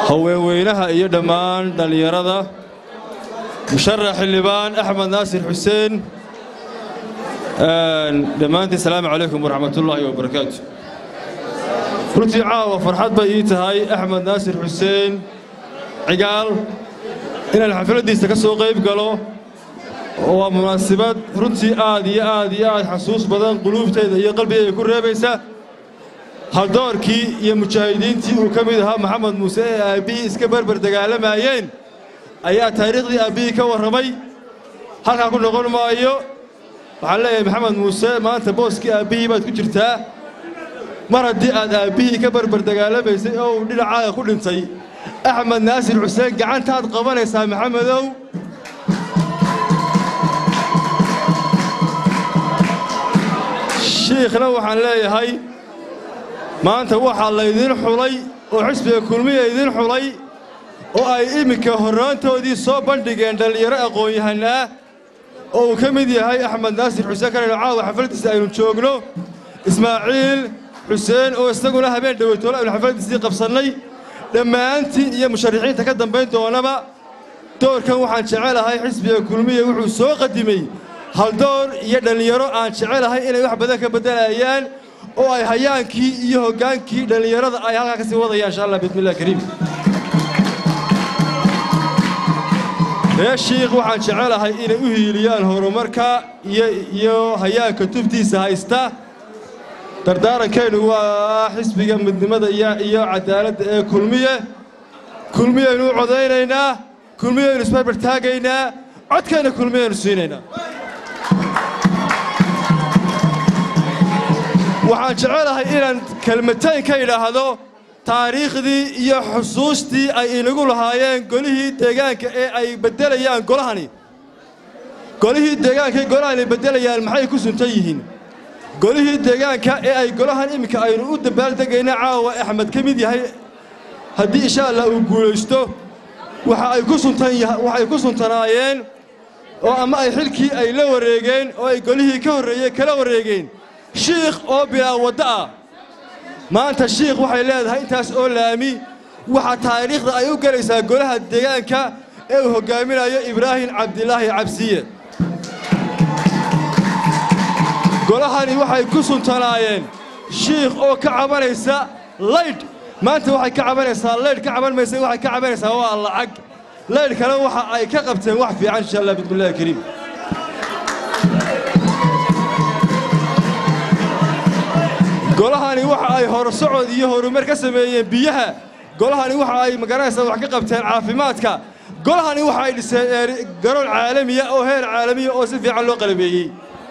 haweenweynaha iyo dhammaan dhallinyarada musharax xildhibaan axmed naasir xuseen dhammaantiin salaamu calaykum waraxmatullaahi wabarakaatu runtii caawa farxad bay ii tahay axmed naasir xuseen cigaal inaan xafladdiisa ka soo qayb galo oo waa munaasibad runtii aad iyo aad iyo aad xasuus badan quluubtayda iyo qalbigayga ku reebaysa haldoorkii iyo mujaahidiintii uu ka mid ahaa maxamed muuse ee aabbihii iska berber dagaalamayeen ayaa taariikhdii aabbihii ka warramay halkaa ku noqon maayo waxaan leeyahay maxamed muuse maanta booskii aabbihii baad ku jirtaa mar haddii aad aabbihii ka berber dagaalamaysay oo uu dhinacaaga ku dhintay axmed naasir xuseen gacantaad qabanaysaa maxamedow shiikhna waxaan leeyahay maanta waxaa laydiin xulay oo xisbiga kulmiya idiin xulay oo ay iminka horraantoodii soo bandhigeen dhallinyaro aqoon-yahanna ah oo uu ka mid yahay axmed naasir xuseen kanaynu caawa xafladdiisa aynu joogno ismaaciil xuseen oo isaguna habeen dhoweytoole aynu xafladdiisii qabsannay dhammaantiin iyo musharaxiinta ka dambayn doonaba doorkan waxaan jecelahay xisbiga kulmiya wuxuu soo qadimay haldoor iyo dhallinyaro aan jecelahay inay wax badan ka beddelayaan oo ay hayaankii iyo hoggaankii dhallinyarada ay halkaa ka sii wadayaan insha allah bismillahi kariim reer shiikh waxaan jecelahay inay u hiiliyaan horumarka iyo hayaanka tubtiisa haysta dardaarankeennu waa xisbiga midnimada iyo cadaaladda ee kulmiye kulmiyaynu u codaynaynaa kulmiyaynu isbarbar taagaynaa codkeenna kulmiyaynu siinaynaa waxaan jecelahay inaan kelmatayn ka idhaahdo taariikhdii iyo xusuustii ay inagu lahaayeen golihii deegaanka ee ay beddelayaan golahani golihii deegaanka ee golahani beddelayaan maxay ku suntan yihiin golihii deegaanka ee ay golahan iminka aynu u dabbaaldegayna caawa axmed ka mid yahay haddii insha allah uu guulaysto waxa ay ku suntan waxay ku suntanaayeen oo ama ay xilkii ay la wareegeen oo ay golihii ka horreeyey kala wareegeen shiikh oo bilaa waddo ah maanta shiikh waxay leedahay intaas oo laami waxaa taariikhda ay u gelaysaa golaha deegaanka ee uu hoggaaminayo ibraahim cabdilaahi cabsiye golahani waxay ku suntanaayeen shiikh oo ka cabanaysa laydh maanta waxay ka cabanaysaa laydh ka caban maysa waxay ka cabanaysaa waa lacag laydh kale waxa ay ka qabteen wax fiican insha allah bismillahi kariim golahani waxa ay horusocod iyo horumar ka sameeyeen biyaha golahani waxa ay magaranaysaa wax ka qabteen caafimaadka golahani waxa ay dhiseen garoon caalamiya oo heer caalamiya oo si fiican loo qalabeeyey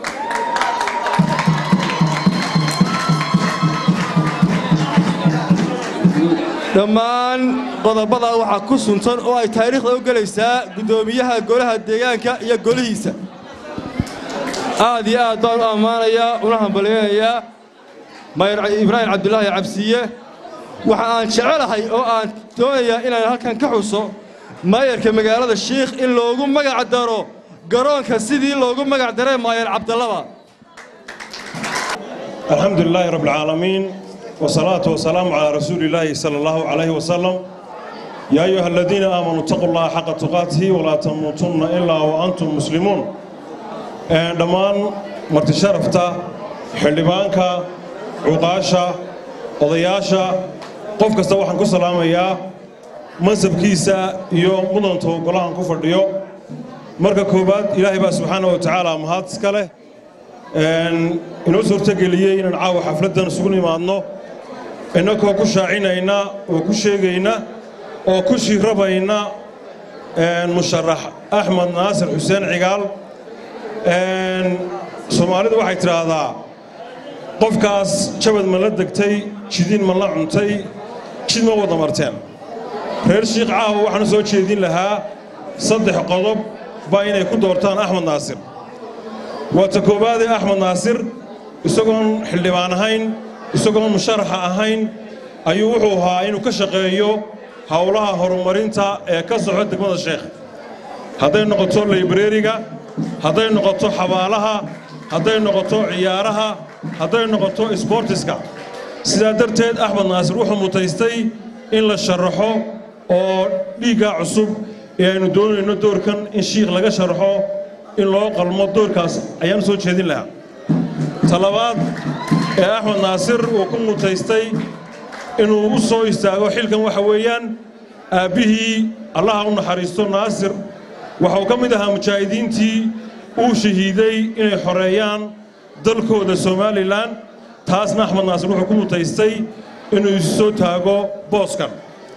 dhammaan qodobada waxaa ku suntan oo ay taariikhda u gelaysaa guddoomiyaha golaha deegaanka iyo golihiisa aad iyo aad baan u ammaanayaa una hambalyaynayaa mayr ibraahim cabdulaahi cabsiye waxa aan jecelahay oo aan doonayaa inaan halkan ka xuso maayarka magaalada shiikh in loogu magac daro garoonka sidii loogu magac daray maayar cabdallaba الحمد لله رب العالمين والصلاة والسلام على رسول الله صلى الله عليه وسلم يا أيها الذين آمنوا اتقوا الله حق تقاته ولا تموتن إلا وأنتم مسلمون دمان مرت شرفتا حلبانكا عقاشا odayaasha qof kasta waxaan ku salaamayaa mansabkiisa iyo mudanta golahan ku fadhiyo marka koowaad ilaahay baa subxaana wa tacaala mahad iska leh inoo suurtogeliyey inaan caawa xafladdan isugu nimaadno innakoo ku shaacinayna oo ku sheegayna oo ku shirabayna musharax axmed naasir xuseen cigaal soomaalidu waxay tidhaahdaa qofkaas jabad ma la degtay jidiin ma la cuntay jid ma wada marteen reer shiikh caawa waxaanu soo jeedin lahaa saddex qodob baa inay ku doortaan axmed naasir waa ta koowaadee axmed naasir isagoon xildhibaan ahayn isagoon musharaxa ahayn ayuu wuxuu ahaa inuu ka shaqeeyo howlaha horumarinta ee ka soco degmada sheekh hadday noqoto laybreriga hadday noqoto xabaalaha hadday noqoto ciyaaraha hadday noqoto isboortiska sidaa darteed axmed naasir wuxuu mutaystay in la sharaxo oo dhiiggaa cusub ee aynu doonayno doorkan in shiikh laga sharxo in loo qalmo doorkaas ayaan soo jeedin lahaa talabaad ee axmed naasir uu ku mutaystay inuu u soo istaago xilkan waxa weeyaan aabbihii allaha u naxariisto naasir waxauu ka mid ahaa mujaahidiintii uu shahiiday inay xoreeyaan dalkooda somalilan taasna axmed naasir wuxuu ku mutaystay inuu isu soo taago booskan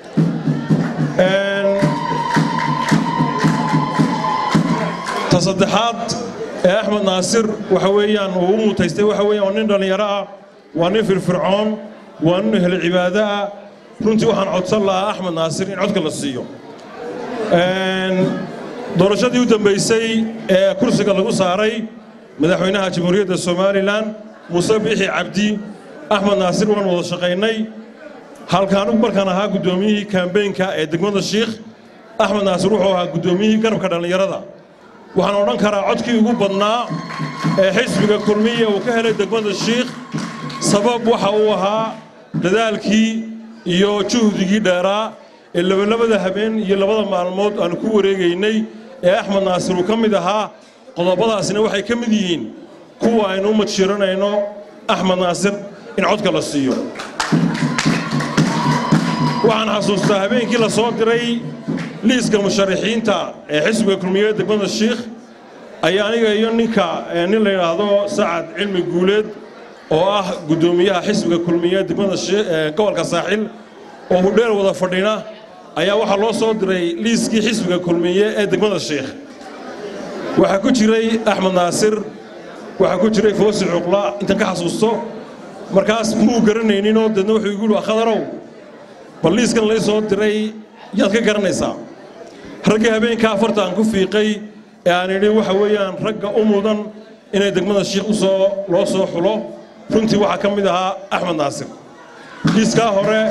ta saddexaad ee axmed naasir waxa weeyaan uu u mutaystay waxa weeyaan waa nin dhallinyaro ah waa nin firfircoon waa nin ehel cibaado ah runtii waxaan codsan lahaa axmed naasir in codka la siiyo doorashadii u dambaysay ee kursiga lagu saaray madaxweynaha jamhuuriyadda somalilan muuse biixi cabdi axmed naasir waan wada shaqaynay halka anigu markaan ahaa guddoomiyihii kambeynka ee degmada shiikh axmed naasir wuxuu ahaa guddoomiyihii garabka dhallinyarada waxaan odhan karaa codkii ugu badnaa ee xisbiga kulmiya uu ka helay degmada shiikh sabab waxa uu ahaa dadaalkii iyo juhdigii dheeraa ee labalabada habeen iyo labada maalmood aanu ku wareegaynay ee axmed naasir uu ka mid ahaa qodobadaasina waxay ka mid yihiin kuwa aynu u madshiranayno axmed naasir in codka la siiyo waxaan xasuustaa habeenkii la soo diray liiska musharaxiinta ee xisbiga kulmiyeed degmada shiikh ayaa aniga iyo ninka nin la yidhaahdo sacad cilmi guuleed oo ah guddoomiyaha xisbiga kulmiyeed degmada gobolka saaxil oo hudheel wada fadhina ayaa waxaa loo soo diray liiskii xisbiga kulmiye ee degmada shiikh waxaa ku jiray axmed naasir waxaa ku jiray foosi cuqla intan ka xasuusto markaas muu garanayninoo deedna wuxuu igu yidhi khadarow bal liiskan lay soo diray yaad ka garanaysaa raggii habeenkaa afarta aan ku fiiqay ee aan idhi waxa weeyaan ragga u mudan inay degmada shiikh u soo loo soo xulo runtii waxaa ka mid ahaa axmed naasir liiskaa hore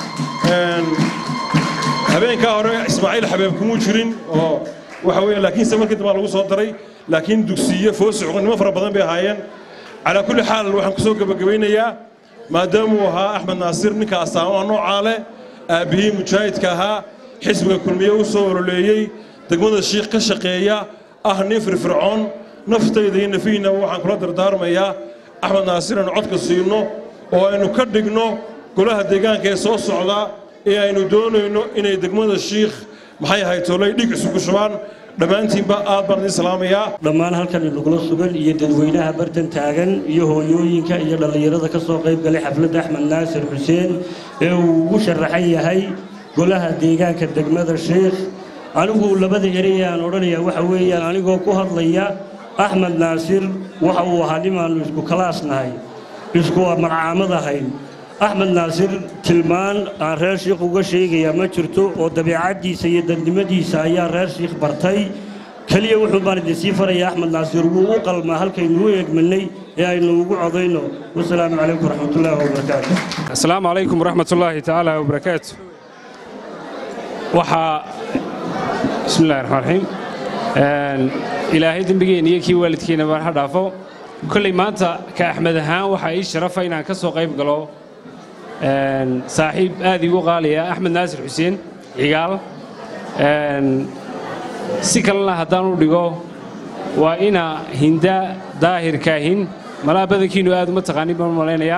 habeenkaa hore ismaaciil xabeeb kumuu jirin oo waxa weeye laakiinse markii dambaa lagu soo daray laakiin dugsiye foosi cuqan nimo fara badan bay ahaayeen calaa kulli xaal waxaan ku soo gebagabaynayaa maadaamuu ahaa axmed naasir ninka astaamaha noocaa leh aabbihii mujaahidka ahaa xisbiga kulmiye u soo ololeeyey degmada shiikh ka shaqeeya ah nin firfircoon naftayda iyo nafihiinaba waxaan kula dardaarmayaa axmed naasir aynu codka siino oo aynu ka dhigno golaha deegaanka ee soo socda ee aynu doonayno inay degmada shiikh maxay ahayd tolay dhig isugu shubaan dhammaantiinba aad baan idin salaamayaa dhammaan halkan inagula sugan iyo dadweynaha bartan taagan iyo hooyooyinka iyo dhallinyarada ka soo qayb galay xafladda axmed naasir xuseen ee uu ugu sharaxan yahay golaha deegaanka degmada sheikh anigu labada erey aan odhanayaa waxa weeyaan anigoo ku hadlaya axmed naasir waxa uu ahaa nimaannu isku kalaas nahay isku marcaamad ahayn axmed naasir tilmaan aan reer shiikh uga sheegayaa ma jirto oo dabeecaddiisa iyo dadnimadiisa ayaa reer shiikh bartay keliya wuxuu baan idin sii farayaa axmed naasir wuu u qalmaa halkaynu u eegmanay ee aynu ugu codayno wasalaamu calaykum waraxmatullaahi wabarakaatu asalaamu calaykum waraxmatullaahi tacaala wabarakaatu waxaa bismi illahi raxmaan raxiim ilaahay dembigeenna iyo kii waalidkeenna baan ha dhaafo kolley maanta ka axmed ahaan waxaa ii sharafa inaan ka soo qayb galo saaxiib aad iigu qaaliya axmed naasir xuseen cigaal si kalena haddaan u dhigo waa ina hinda daahir kaahin malaa badankiinnu aad uma taqaanin baan u malaynayaa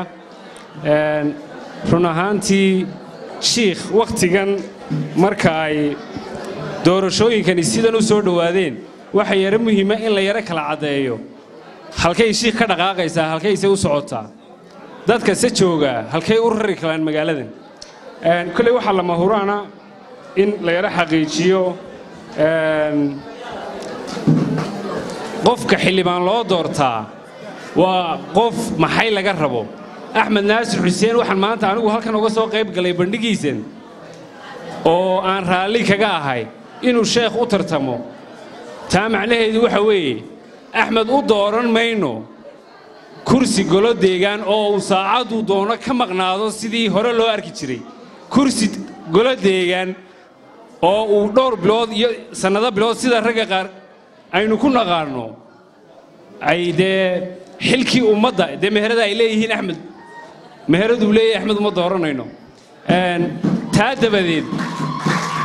run ahaantii shiikh wakhtigan marka ay doorashooyinkani sidan u soo dhowaadeen waxa yaro muhiima in la yaro kala caddeeyo halkay shiikh ka dhaqaaqaysaa halkayse u socotaa dadka se jooga halkay u rari karaan magaaladan kolley waxaa lama huraana in la yaro xaqiijiyo qofka xildhibaan loo doortaa waa qof maxay laga rabo axmed naasir xuseen waxaan maanta anigu halkan uga soo qayb galay bandhigiisan oo aan raalli kaga ahay inuu sheekh u tartamo taa macnaheedu waxa weeye axmed u dooran mayno kursi golo deegaan oo uu saacaduu doono ka maqnaado sidii hore loo arki jiray kursi golo deegaan oo uu dhowr bilood iyo sannado bilood sida ragga qaar aynu ku naqaanno ay dee xilkii ummadda dee meherada ay leeyihiin axmed meheraduu leeyahay axmed uma dooranayno taa dabadeed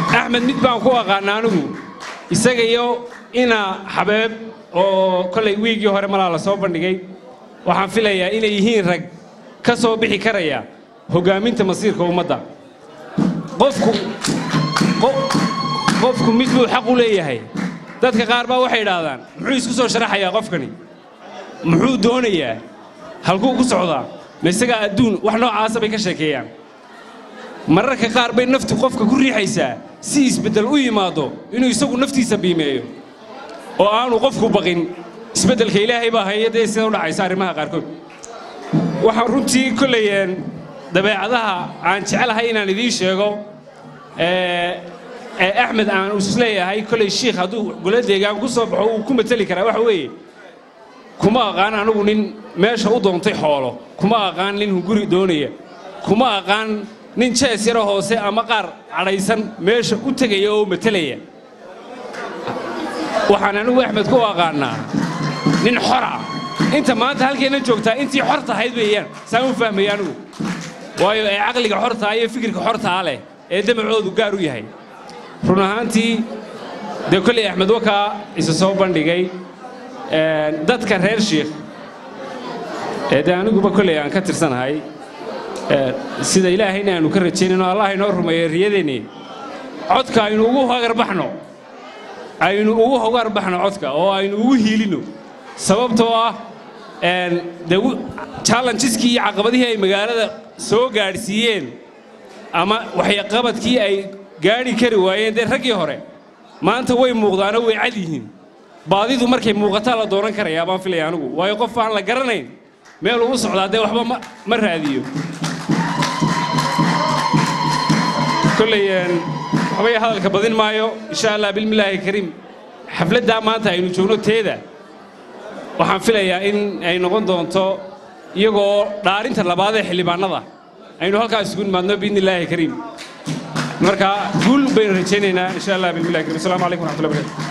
axmed mid baan ku aqaana anigu isaga iyo ina xabeeb oo kollay wiigii hore malaa la soo bandhigay waxaan filayaa inay yihiin rag ka soo bixi karaya hoggaaminta masiirka ummadda qofku qo- qofku mid buu xaq u leeyahay dadka qaar baa waxay idhaahdaan muxuu isku soo sharaxayaa qofkani muxuu doonayaa halkuu ku socdaa ma isagaa adduun wax noocaasa bay ka sheekeeyaan mararka qaar bay naftu qofka ku riixaysaa si isbeddel u yimaado inuu isagu naftiisa biimeeyo oo aanu qofku baqin isbeddelka ilaahay baa haya dee sida u dhacaysa arrimaha qaarkood waxaan runtii kollayeen dabeecadaha aan jecelahay inaan idiin sheego ee ee axmed aan isleeyahay kollay shiikh hadduu golo deegaan ku soo baxo uu ku mateli karaa waxa weeye kuma aqaan anigu nin meesha u doontay xoolo kuma aqaan nin hunguri doonaya kuma aqaan nin jees yaro hoose ama qaar cadhaysan meesha u tegaya oo matelaya waxaan anigu axmed ku aqaannaa nin xora inta maanta halkeenna joogtaa intii xor tahayd weeyaan saan u fahmaya anigu waayo ee caqliga xortaa iyo fikirka xortaa leh ee damacoodu gaar u yahay run ahaantii dee kolley axmed wakaa isa soo bandhigay een, dadka reer shiikh ee dee aniguba kolley aan ka tirsanahay ee, sida ilaahayna aanu ka rajaynayno allah inoo rumeeyo riyadeenni codka aynu ugu hagarbaxno aynu ugu hogarbaxno codka oo aynu ugu hiilino sababtoo ah een, dee wu- challengeeskii iyo caqabadihii ay magaalada soo gaadhsiiyeen ama waxyaqabadkii ay gaadhi kari waayeen dee raggii hore maanta way muuqdaanoo way cad yihiin baadidu markay muuqataa la dooran karayaa baan filaya anigu waayo qof aan la garanayn meel uu socdaa dee waxba ma- ma raadiyo kolley een, waxbay hadalka badin maayo insha allah bilmillaahi kariim xafladdaa maanta aynu joogno teeda waxaan filayaa in ay noqon doonto iyagoo dhaarinta labaad ee xildhibaanada aynu halkaas isugu nimaadno biidni illaahi kariim marka guul baynu rajaynaynaa insha allah bilmillahi kariim asalaamu calaykum waraxmatullahi barakatu